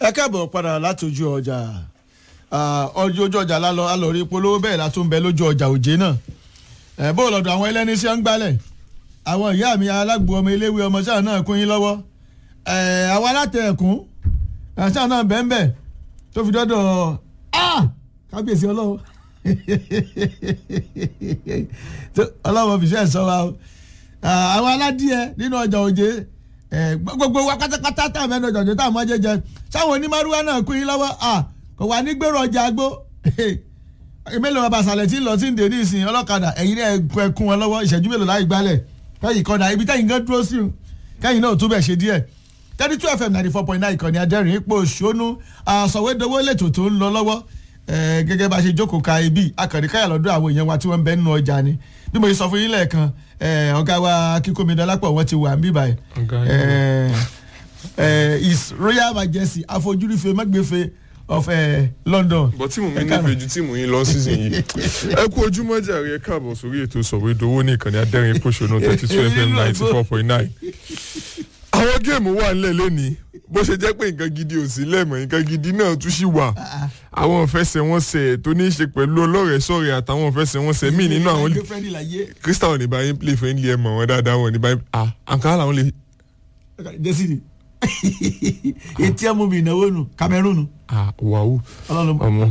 ẹ káàbọ̀ padà láti ojú ọjà ọjọ́ ojú ọjà lálọ́ alọ́rí polówó bẹ́ẹ̀ la tún bẹ lójú ọjà òjé náà ẹ bó lọ́dọ̀ àwọn ẹlẹ́ni sí ń gbálẹ̀ àwọn ìyá mi alágbó ọmọ eléwé ọmọ sáà náà kún yín lọ́wọ́ ẹ àwọn alátẹ ẹ̀kún sáà náà bẹ́ẹ̀ tó fi dọ́dọ̀ kábíyèsí ọlọ́wọ́ ọlọ́wọ́ fìṣẹ́ sọ wa àwọn aládìẹ nínú ọjà òjé gbogbo wa pátápátá tá a mẹ́nu ọjà òjé tá a mọ́ jẹjẹ sáwọn onímọ̀rúwá náà kún yín lọ́wọ́ kò wá ní gbèrò ọjà àgbo mélòó bàbá àṣàlẹ̀ tí ń lọ sí ń dè ní ìsìn ọlọ́kadà ẹ̀yin náà ẹ̀kún wọn lọ́wọ́ ìṣẹ́jú mélòó láì gbálẹ̀ kẹ́yìn kọ́dà ibi tẹ́yìn gan dúró sí un kẹ́yìn náà tún bẹ̀ ṣe díẹ̀ thirty two fm ninety four point nine ìkànnì adẹ́rìn ipò òṣónú àsọ̀wédowó lẹ́tọ̀ tó ń lọ lọ́wọ́ gẹ́gẹ́ bá a ṣe jókòó ka ibi akànní káyà lọ́dọ̀ àwọn èèyàn wa tí wọ́n ń bẹ nínú ọjà ni bí mo ṣe sọ fún yín lẹ́ẹ̀kan ọ̀gá wa kíkómi dọ́lápọ̀ wọ́n ti wà ń bíbáyìí his royal majesty afojúrífe mẹ́gbẹ́fẹ́ of uh, London. bọ́ tí mò ń nífẹ̀ẹ́ ju tí mò ń lọ season yìí ẹ kú ojúmọ́ jàre ẹ káàbọ̀ sórí ètò sọ̀wédowó ní ìkànnì adẹ́rìn pòṣónú thirty two fm ninety four point nine. àwọn géèmù wà nílẹ̀ lónìí bó ṣe jẹ́ pé nǹkan gidi ò sí lẹ́mọ̀ nǹkan gidi náà tún ṣì wà àwọn ìfẹsẹ̀wọnsẹ̀ tó ní í ṣe pẹ̀lú ọlọ́rẹ̀ sọ̀rẹ̀ àtàwọn ìfẹsẹ̀wọnsẹ̀ míì nínú àwọn Crystal ní báyìí play friendly ẹ̀ mọ̀ wọ́n dáadáa wọn ní báyìí ah àǹkárá làwọn lè. jẹ́sìrì etí ẹ̀ mú mi ìnáwó nù Cameroon nù ah wàhù ọmọ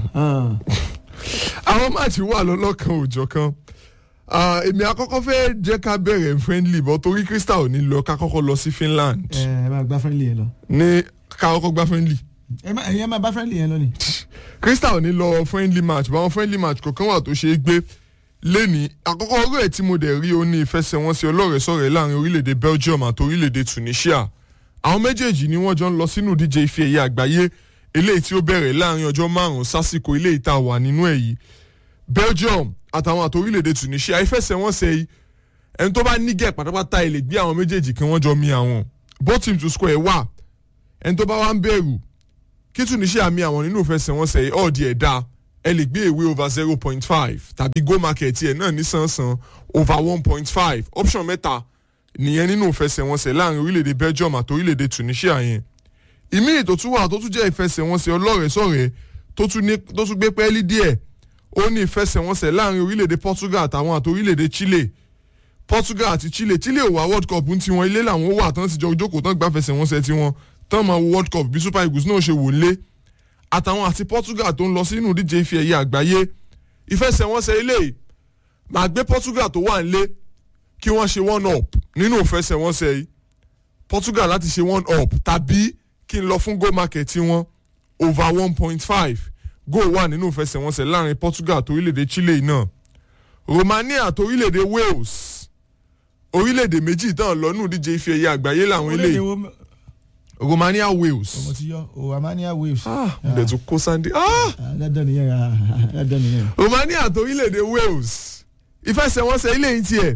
àwọn máàcì wà lọ́lọ́kan òòjọ́ kan èmi àkọ́kọ́ fẹ́ jẹ́ ká bẹ̀rẹ̀ friendly bọ́ torí Crystal ní lọ ká kọ́kọ́ lọ sí Finland. ẹ ẹ máa gbá friendly yẹn lọ. ní ká kọ́kọ́ gbá friendly. ẹ má ẹ̀yin máa bá friendly yẹn lọ ni. Crystal ní lọ friendly match báwọn friendly match kọ̀ọ̀kan wà tó ṣe é gbé lẹ́ni àkọ́kọ́ ọ̀rọ̀ ẹ̀ tí mo dẹ̀ rí o ní ìfẹsẹ̀wọnsẹ̀ ọlọ́rẹ̀ẹ́sọ̀rẹ́ láàrin orílẹ̀-èdè Belgium àti orílẹ̀-èdè Tunisia àwọn méjèèjì ni wọ́n jọ ń lọ sínú ìdíje ife ẹ̀yẹ àgbáyé eléyìí tí ó bẹ̀rẹ̀ láàrin ọjọ́ márùn-ún sásìkò eléyìí tá a wà nínú ẹ̀ yìí Belgium àtàwọn àti orílẹ̀-èdè Tunisia ìfẹsẹ̀wọnsẹ̀ yìí ẹni tó bá nígẹ̀ pátápátá ẹ̀ lè gbé àwọn méjèèjì kí wọ́n jọ mi àwọn both team to score ẹ̀ wà ẹni tó bá wá ń bẹ̀rù kí Tunisia mi àwọn nínú ìfẹsẹ̀wọnsẹ̀ yìí ọ̀ọ́dì ẹ̀ dá ẹ lè gbé ìwé over zero point five tàbí go market ẹ̀ náà nísànsán over one point five option mẹ́ta nìyẹn nínú ìfẹsẹ̀wọnsẹ̀ láàrin orílẹ̀-èdè Belgium àti orílẹ̀-èdè Tunisia yẹn ìmí ètò tún wà tó tún jẹ́ ìfẹsẹ̀wọnsẹ̀ ọlọ́rẹ̀ẹ́sọ̀rẹ́ tó tún gbé pẹ́ẹ́lí díẹ̀ ó ní ìfẹsẹ̀wọnsẹ̀ láàrin orílẹ̀-èdè Portugal àtàwọn àti orílẹ̀-èdè Chile Portugal àti Chile Chile ò wá World Cup ń tiwọn ilé làwọn wà tán ti jọ jókòó tán gbá fẹsẹ̀wọnsẹ̀ tiwọn tán máa wo World Cup bí Super Eagles náà ṣe wò lé àtàwọn àti Portugal tó ń lọ sínú ìdíje ife ẹ̀yẹ àgbáyé ìfẹsẹ̀wọnsẹ̀ ilé máa gbé Portugal tó wà nílé kí wọ́n ṣe one up nínú ìfẹsẹ̀wọnsẹ̀ yìí Portugal láti ṣe one up tàbí kí n lọ fún goal market wọn over one point five goal wà nínú ìfẹsẹ̀wọnsẹ̀ láàrin Portugal àti orílẹ̀-èdè Chile náà Romania àti orílẹ̀-èdè Wales orílẹ̀-èdè méjì tán lọ́nù díje ife ẹ̀yẹ àgbáyé làwọn eléyìí Romania Wales. ọmọ ti yọ o Romania Wales. ah mo dẹ̀ tún kó sáńdé. ah dandan nìyẹn dandan nìyẹn. Romania àti orílẹ̀-èdè Wales ìfẹsẹ̀wọnsẹ̀ ilé yìí tiẹ̀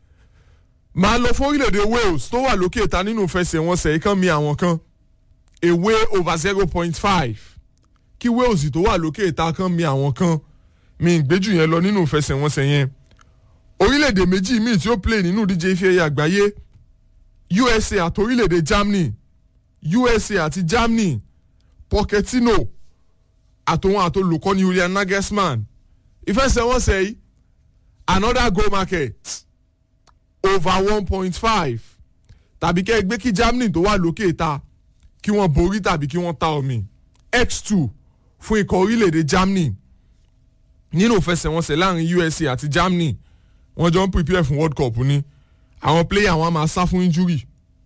máa lọ fún orílẹ̀-èdè Wales tó wà lókè ta nínú ìfẹsẹ̀wọnsẹ̀ yìí kan mi àwọn kan away over zero point five kí Wales tó wà lókè ìta kan mi àwọn kan mi ń gbéjù yẹn lọ nínú ìfẹsẹ̀wọnsẹ̀ yẹn orílẹ̀-èdè méjì míì tí ó play nínú ìdíje ife ẹ̀yẹ àgbáyé USA àti orílẹ̀-èdè Germany USA àti Germany Pochettino àtòwọn àtolùkọ́ni Julian Nagelsmann ìfẹsẹ̀wọnsẹ̀ yìí another goal market over one point five tàbí kẹ́ ẹ gbé kí Germany tó wà lókè ìta kí wọ́n borí tàbí kí wọ́n ta omi x2 fún ikọ̀ orílẹ̀-èdè Germany nínú ìfẹsẹ̀wọnsẹ̀ láàrin USA àti Germany wọ́n jọ ń prepare fún World Cup ni àwọn player wọn máa sá fún injury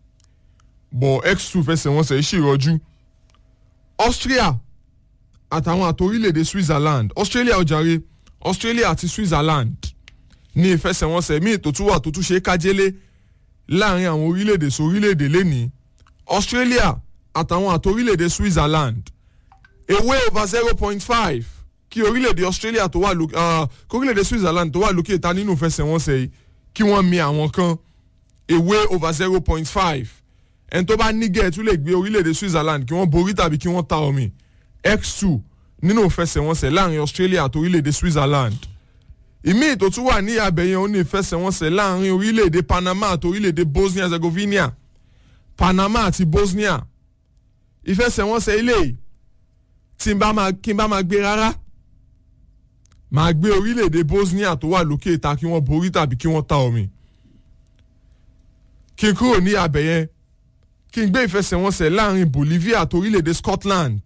bọ̀ x2 fẹsẹ̀wọnsẹ̀ ṣèrọ̀jú Austria àtàwọn àti orílẹ̀-èdè Switzerland Australia ọ̀jàre Australia àti Switzerland ní ìfẹsẹ̀wọnsẹ̀ míì tó tún wà tó tún ṣe é kájélé láàrin àwọn orílẹ̀-èdè sórílẹ̀-èdè lẹ́nìí Australia àtàwọn àti orílẹ̀-èdè Switzerland away over zero point five kí orílẹ̀-èdè Australia tó wà lókè kí orílẹ̀-èdè Switzerland tó wà lókè ta nínú ìfẹsẹ̀wọnsẹ̀ yìí kí wọ́n mi àwọn kan away over zero point five ẹni tó bá nígẹ̀ tún lè gbé orílẹ̀-èdè Switzerland kí wọ́n borí tàbí kí wọ́n ta omi x2 nínú ìfẹsẹ̀wọnsẹ̀ láàrin Australia àti orílẹ̀-èdè Switzerland ìmí tó tún wà ní abẹ́yẹn ó ní ìfẹsẹ̀wọnsẹ̀ láàrin orílẹ̀-èdè Panama àti orílẹ̀-èdè Bosnia Herzegovina Panama àti Bosnia ìfẹsẹ̀wọnsẹ̀ ilé tí n bá máa kí n bá máa gbé rárá máa gbé orílẹ̀-èdè Bosnia tó wà lókè ìta kí wọ́n borí tàbí kí wọ́n ta omi kí n kúrò ní abẹ yẹn kí n gbé ìfẹsẹ̀wọnsẹ̀ láàrin Bolivia àti orílẹ̀-èdè Scotland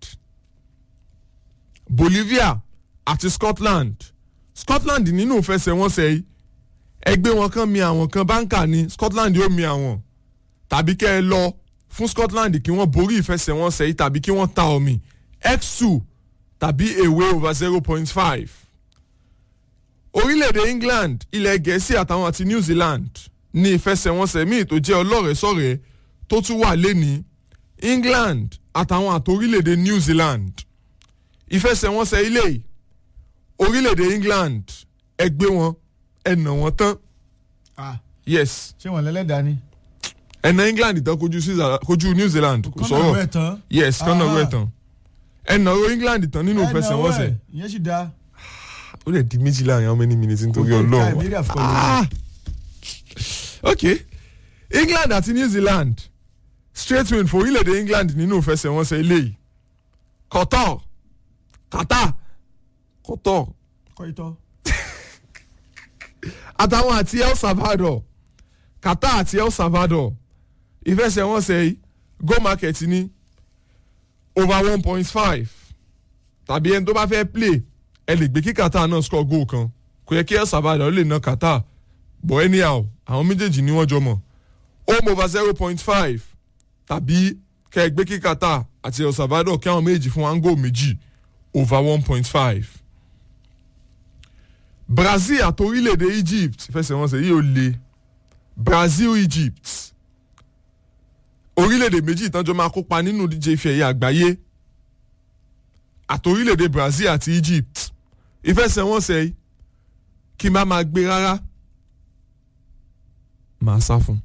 Bolivia àti Scotland Scotland nínú ìfẹsẹ̀wọnsẹ̀ yìí ẹgbẹ́ wọn kan mi àwọn kan báńkà ni Scotland yóò mi àwọn tàbí kẹ́ ẹ lọ fún Scotland kí wọ́n borí ìfẹsẹ̀wọnsẹ̀ yìí tàbí kí wọ́n ta omi x2 tàbí away over zero point five orílẹ̀-èdè England ilẹ̀ Gẹ̀ẹ́sì àtàwọn àti New Zealand ní ìfẹsẹ̀wọnsẹ̀ míì tó jẹ́ ọlọ́rẹ̀ẹ́sọ̀rẹ́ tó tún wà lẹ́ni England àtàwọn àti orílẹ̀-èdè New Zealand ìfẹsẹ̀wọnsẹ̀ ilé yìí orílẹ̀-èdè England ẹgbẹ́ wọn ẹnà wọn tán Ah, yes ṣé wọn lẹ́lẹ́dàá ni. ẹnà England tán kojú Switzerland- kojú New Zealand kò Kọ́nà sọ̀rọ̀ rẹ̀ tán. yes kọ́nà Ah. rẹ̀ tán ẹnà ro England tán nínú Ẹnà ìfẹsẹ̀wọnsẹ̀ ẹ̀, ìyẹn sì dáa. ó lè di méjì láàrin how many minutes nítorí Kò tó Ọlọ́run time, area of colour. Ah! ok England àti New Zealand straight win for orílẹ̀-èdè England nínú ìfẹsẹ̀wọnsẹ̀ eléyìí Qatar Qatar Qatar kọ́ itọ́. àtàwọn àti El Salvador Qatar àti El Salvador ìfẹsẹ̀wọnsẹ̀ yìí go market ní over one point five tàbí ẹni tó bá fẹ́ play ẹ lè gbé kí Qatar náà score goal kan kò yẹ kí El Salvador lè ná Qatar but anyhow àwọn méjèèjì ni wọ́n jọ mọ̀ home over zero point five tàbí kẹ́ ẹ gbé kí Qatar àti El Salvador kí àwọn méjì fún one goal méjì over one point five Brazil àti orílẹ̀-èdè Egypt fẹsẹ̀wọnsẹ̀ yìí ò le Brazil Egypt orílẹ̀-èdè méjì ìtànjọ́ máa kópa nínú díje ife ẹ̀yẹ àgbáyé àti orílẹ̀-èdè Brazil àti Egypt ìfẹsẹ̀wọnsẹ̀ yìí kí n bá máa gbé rárá màá sá fún.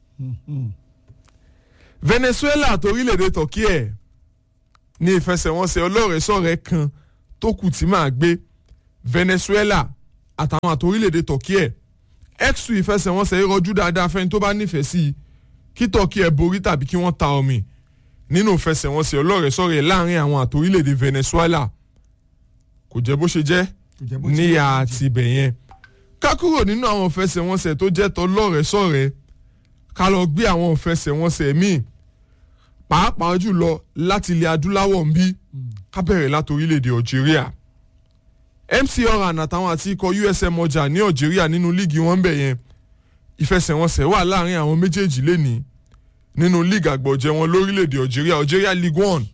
Venezuela àti orílẹ̀-èdè Turkey ẹ̀ ní ìfẹsẹ̀wọnsẹ̀ ọlọ́rẹ̀ẹ́sọ̀rẹ́ kan tó kù tí màá gbé Venezuela àtàwọn àti orílẹ̀-èdè Turkey ẹ̀ x2 ìfẹsẹ̀wọnsẹ̀ yìí rọjú dáadáa fẹ́ni tó bá nífẹ̀ẹ́ sí i kí Turkey ẹ̀ borí tàbí kí wọ́n ta omi nínú ìfẹsẹ̀wọnsẹ̀ ọlọ́rẹ̀ẹ́sọ̀rẹ́ láàrin àwọn àti orílẹ̀-èdè Venezuela kò jẹ́ bó ṣe jẹ́ Kò jẹ́ bó ti níyà jẹ́. àti ibẹ̀ yẹn ká kúrò nínú àwọn ìfẹsẹ̀wọnsẹ̀ tó jẹ́ tọlọ́rẹ̀ẹ́sọ̀rẹ́ ká lọ gbé àwọn ìfẹsẹ̀wọnsẹ̀ míì pàápàá jùlọ láti ilẹ̀ adúláwọ̀ ń bí ká bẹ̀rẹ̀ láti orílẹ̀-èdè Algeria MC Oran àtàwọn àti ikọ̀ USM ọjà ní Algeria nínú líìgì wọn bẹ̀ yẹn ìfẹsẹ̀wọnsẹ̀ wà láàrin àwọn méjèèjì lẹ́nìí nínú líìgì àgbọ̀jẹ̀ wọn lórílẹ̀‐èdè Algeria Algeria League One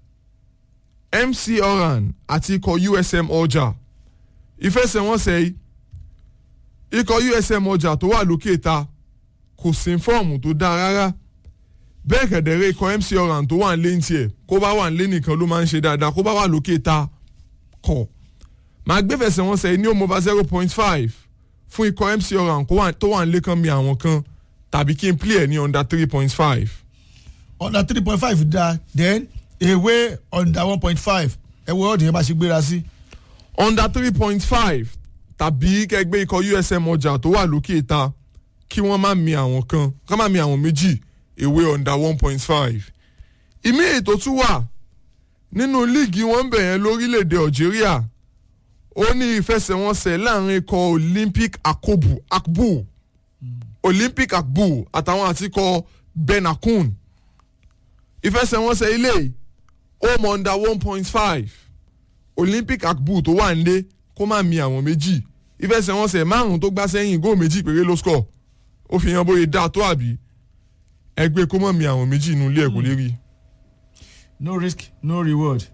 MC Oran àti ikọ̀ USM ọjà ìfẹsẹ̀wọnsẹ̀ yìí ikọ̀ USM ọjà tó wà lókè ta kò sí fọ́ọ̀mù tó dáa rárá bẹ́ẹ̀ kẹ̀dẹ̀rẹ́ ikọ̀ MC Oran tó wà ń lé ní tiẹ̀ kó bá wà ń lé nìkan ló máa ń ṣe dáadáa kó bá wà lókè ta kọ̀ màá gbé fẹsẹ̀wọnsẹ̀ ní òmùbá zero point five fún ikọ̀ MC Oran kó wà- tó wà ń lé kan mi àwọn kan tàbí kí n play ẹ̀ ní under three point five under three point five da then away under one point five ẹ wo ọ̀dùn yẹn bá ṣe gbéra sí. under three point five tàbí kẹgbẹ́ ikọ̀ USM ọjà tó wà lókè ta kí wọ́n má mi àwọn kan ká má mi àwọn méjì ewé under one point five. ìmí ètò tún wà nínú líìgì wọn bẹ̀ yẹn lórílẹ̀‐èdè Algeria ó ní ìfẹsẹ̀wọnsẹ̀ láàrin ikọ̀ Olympic Akobu Akbu Olympic Akbu àtàwọn àti ikọ̀ Benakun ìfẹsẹ̀wọnsẹ̀ ilé yìí home under one point five olympic akbu tó wà nílé kó má mi àwọn méjì ìfẹsẹ̀wọnsẹ̀ márùn tó gbá sẹ́yìn góò méjì péré ló score ó fi hàn bóyá dáa tó àbí ẹgbẹ́ kó má mi àwọn méjì inú ilé ẹ̀ kò lè rí no risk no reward.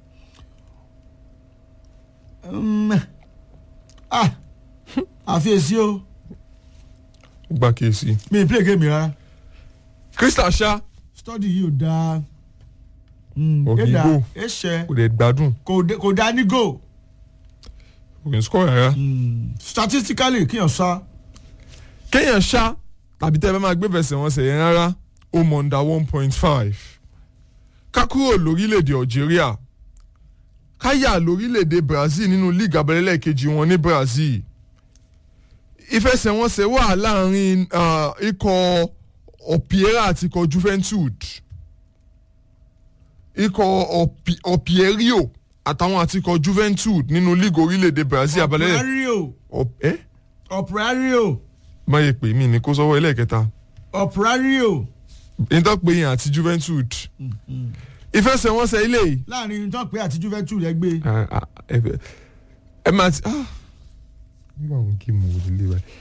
Um, ah àfiyèsí o ó gbà kíyèsí. mi ì play game rárá crystal ṣá study yìí ò dáa. Mm, Ògì ẹ̀dá go. ẹ̀ṣẹ̀ kò dẹ̀ gbádùn kò dé- kò dá ní go kò kì í score rárá. Mm, statistically kíyàn sá kéèyàn ṣá tàbí tẹ́ ẹ bá máa gbé fẹsẹ̀wọnsẹ̀ yẹn rárá ó mọ̀ under one point five ká kúrò lórílẹ̀‐èdè Algeria ká yà lórílẹ̀‐èdè Brazil nínú league abẹ́lẹ́lẹ̀ kejì wọn ní Brazil ìfẹsẹ̀wọnsẹ̀ wà láàrin ah, ikọ̀ Opiera àti ikọ̀ Juventude ikọ̀ Opi- Opierio àtàwọn àtikọ̀ juventude nínú league orílẹ̀-èdè brazil abalẹ̀ operario ẹ́ operario máyé pè mí ní kó sọ́wọ́ ẹlẹ́ẹ̀kẹta operario nítorí pé yẹn àti juventude ìfẹsẹ̀wọnsẹ̀ ilé yìí láàrin tó pé àti juventus rẹ gbé Ah, ah, ẹ fẹ́- ẹ máa ti ah nígbà wọn kí mo wò lè wáyé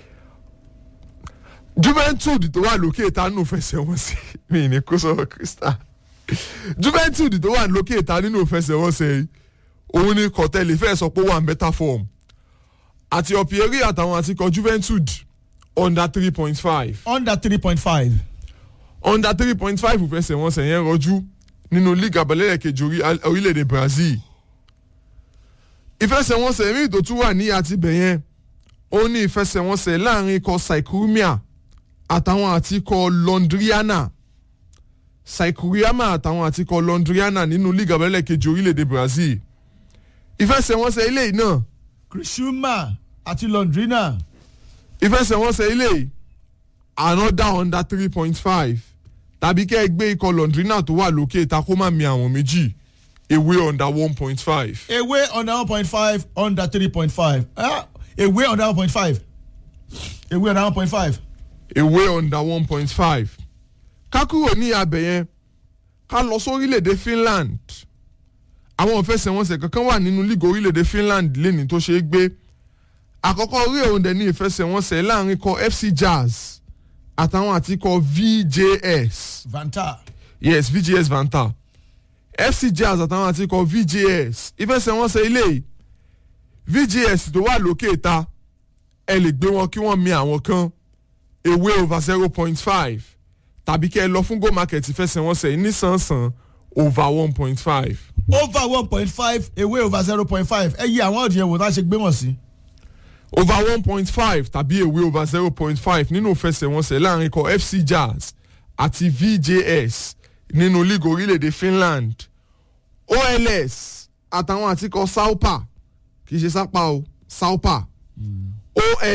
juventude tó wà lókè ta nínú fẹsẹ̀wọnsẹ̀ mi ní kó sọ̀rọ̀ crystal juventude tó wà lókè ta nínú fẹsẹ̀wọnsẹ̀ yìí òun ni kọ̀tẹ́lì fẹ́ sọ pé ó wà ń better form àti ọ̀pẹ̀rẹ̀ àtàwọn àtikọ̀ juventude under three point five under three point five under three point five fẹsẹ̀wọnsẹ̀ yẹn rọjú nínú league abẹ́lẹ́rẹ̀ kejì orí- orílẹ̀-èdè brazil ìfẹsẹ̀wọnsẹ̀ míì tó tún wà ní àtibẹ̀ yẹn ó ní ìfẹsẹ̀wọnsẹ̀ láàrin ikọ̀ saikuriama àtàwọn àtikọ̀ londriana saikuriama àtàwọn àtikọ̀ londriana nínú league abẹ́lẹ́rẹ̀ kejì orílẹ̀-èdè brazil ìfẹsẹ̀wọnsẹ̀ eléyìí náà krishuma àti londrina ìfẹsẹ̀wọnsẹ̀ eléyìí another under three point five tàbí kẹ́ ẹ gbé ikọ̀ londrina tó wà lókè ta kó má mi àwọn méjì ewé under one point five. ewé under one point five under three point five ewé under one point five ewé under one point five ewé under one point five. ká kúrò ní abẹ yẹn ká lọ sórílẹ̀-èdè finland àwọn ìfẹsẹ̀wọnsẹ̀ kankan wà nínú líìgì orílẹ̀-èdè finland lẹ́ni tó ṣeé gbé àkọ́kọ́ orí òun dẹ̀ ní ìfẹsẹ̀wọnsẹ̀ láàrin ikọ̀ fc jazz àtàwọn àti ikọ̀ vjs vanta yes vjs vanta fc jazz àtàwọn àti ikọ̀ vjs ìfẹsẹ̀wọnsẹ̀ ilé yìí vjs tó wà lókè ta ẹ lè gbé wọn kí wọ́n mi àwọn kan ewé over zero point five tàbí kẹ́ ẹ lọ fún go market ìfẹsẹ̀wọnsẹ̀ yìí nísànsàn over one point five over one point five ewé over zero point five ẹ yí àwọn ọ̀dìyẹ wò tá a ṣe gbé wọ̀n sí. over one point five tàbí ewé over zero point five nínú ìfẹsẹ̀wọnsẹ̀ láàrin ikọ̀ fc jazz àti vjs nínú league orílẹ̀-èdè finland ols àtàwọn àtikọ̀ saupa kì í ṣe sápá o saupa